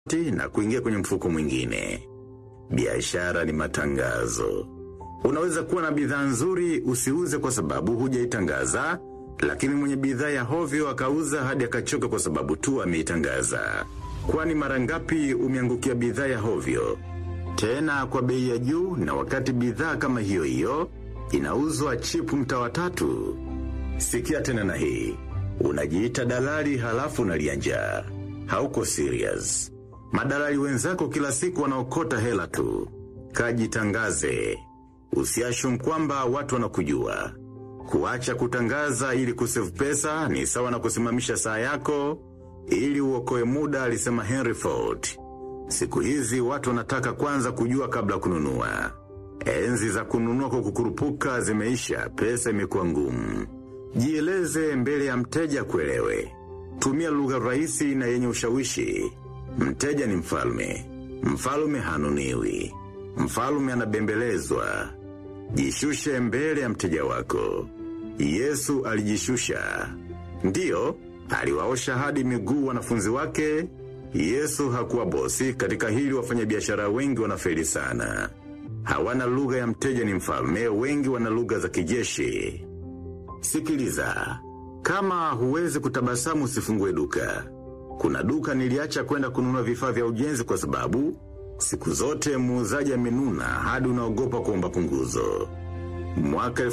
na kuingia kwenye mfuko mwingine. Biashara ni matangazo. Unaweza kuwa na bidhaa nzuri usiuze kwa sababu hujaitangaza, lakini mwenye bidhaa ya hovyo akauza hadi akachoka kwa sababu tu ameitangaza. Kwani mara ngapi umeangukia bidhaa ya hovyo? Tena kwa bei ya juu na wakati bidhaa kama hiyo hiyo inauzwa chipu mtaa wa tatu. Sikia tena na hii. Unajiita dalali halafu unalia njaa. Hauko serious. Madalali wenzako kila siku wanaokota hela tu. Kajitangaze. Usiashum kwamba watu wanakujua. Kuacha kutangaza ili kusave pesa ni sawa na kusimamisha saa yako ili uokoe muda alisema Henry Ford. Siku hizi watu wanataka kwanza kujua kabla kununua. Enzi za kununua kwa kukurupuka zimeisha, pesa imekuwa ngumu. Jieleze mbele ya mteja kuelewe. Tumia lugha rahisi na yenye ushawishi. Mteja ni mfalme. Mfalme hanuniwi. Mfalme anabembelezwa. Jishushe mbele ya mteja wako. Yesu alijishusha. Ndiyo, aliwaosha hadi miguu wanafunzi wake. Yesu hakuwa bosi katika hili wafanyabiashara wengi wanafeli sana. Hawana lugha ya mteja ni mfalme, wengi wana lugha za kijeshi. Sikiliza, kama huwezi kutabasamu usifungue duka. Kuna duka niliacha kwenda kununua vifaa vya ujenzi kwa sababu siku zote muuzaji amenuna hadi unaogopa kuomba punguzo. Mwaka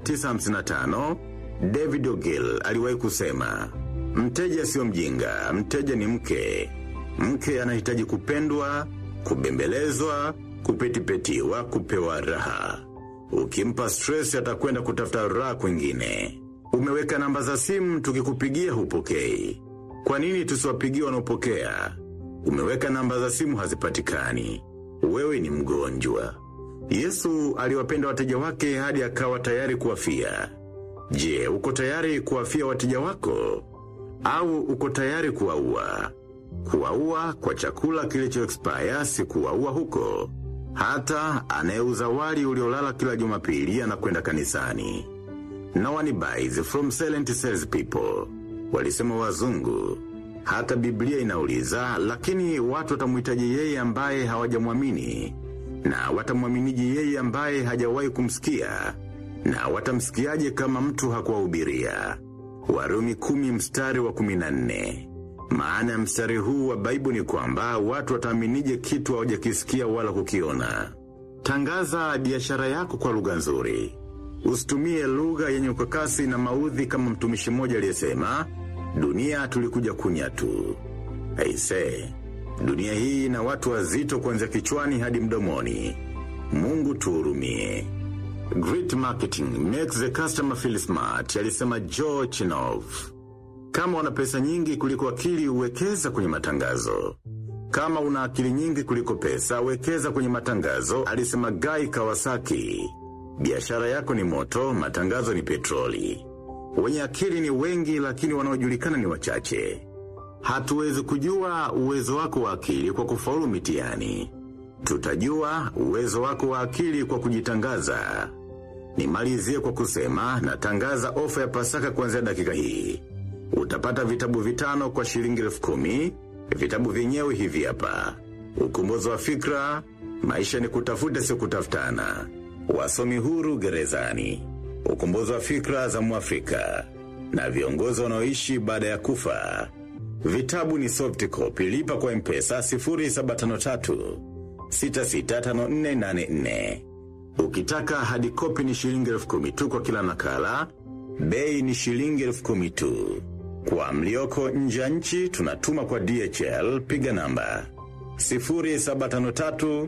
1955 David O'Gill aliwahi kusema, mteja sio mjinga, mteja ni mke. Mke anahitaji kupendwa, kubembelezwa, kupetipetiwa, kupewa raha. Ukimpa stress atakwenda kutafuta raha kwingine. Umeweka namba za simu tukikupigia hupokei. Kwa nini tusiwapigie wanaopokea? Umeweka namba za simu hazipatikani. Wewe ni mgonjwa. Yesu aliwapenda wateja wake hadi akawa tayari kuwafia. Je, uko tayari kuwafia wateja wako? Au uko tayari kuwaua? Kuwaua kwa chakula kilicho expire si kuwaua huko. Hata anayeuza wali uliolala kila jumapili anakwenda kanisani. No one buys from silent sales people. Walisema wazungu. Hata Biblia inauliza, lakini watu watamhitaji yeye ambaye hawajamwamini na watamwaminiji yeye ambaye hajawahi kumsikia na watamsikiaje kama mtu hakuwahubiria. Warumi kumi mstari wa kumi na nne. Maana ya mstari huu wa Baibu ni kwamba watu wataaminije kitu hawajakisikia wala kukiona. Tangaza biashara yako kwa lugha nzuri. Usitumie lugha yenye ukakasi na maudhi kama mtumishi mmoja aliyesema, dunia tulikuja kunya tu. Aise, dunia hii na watu wazito kuanzia kichwani hadi mdomoni. Mungu tuhurumie. Great marketing makes the customer feel smart, alisema Joe Chinov. Kama una pesa nyingi kuliko akili uwekeza kwenye matangazo. Kama una akili nyingi kuliko pesa, wekeza kwenye matangazo, alisema Guy Kawasaki. Biashara yako ni moto, matangazo ni petroli. Wenye akili ni wengi lakini wanaojulikana ni wachache. Hatuwezi kujua uwezo wako wa akili kwa kufaulu mitihani. Tutajua uwezo wako wa akili kwa kujitangaza. Nimalizie kwa kusema natangaza ofa ya pasaka kuanzia dakika hii. Utapata vitabu vitano kwa shilingi elfu kumi. Vitabu vyenyewe hivi hapa. Ukombozi wa fikra, maisha ni kutafuta sio kutafutana. Wasomi huru gerezani. Ukombozi wa fikra za Mwafrika. Na viongozi wanaoishi baada ya kufa. Vitabu ni soft copy lipa kwa mpesa 0753 665484. Ukitaka hadi kopi ni shilingi elfu kumi tu kwa kila nakala. Bei ni shilingi elfu kumi tu. Kwa mlioko nje ya nchi tunatuma kwa DHL piga namba 0753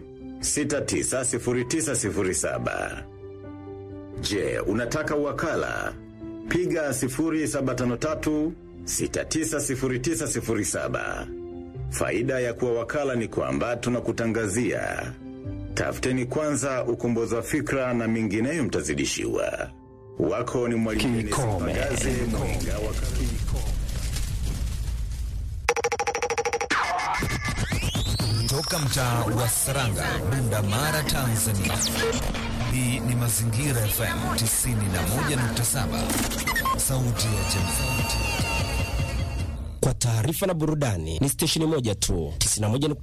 690907. Je, unataka wakala? Piga 0753 690907. Faida ya kuwa wakala ni kwamba tunakutangazia. Tafuteni kwanza ukombozi wa fikra na mingineyo mtazidishiwa. Wako ni mwalimu Dennis Kikome. Mpagaze, mwinga wa Toka mtaa wa Saranga, Bunda Mara, Tanzania. Hii ni Mazingira FM 91.7, sauti ya jamii. Kwa taarifa na burudani ni stesheni moja tu 91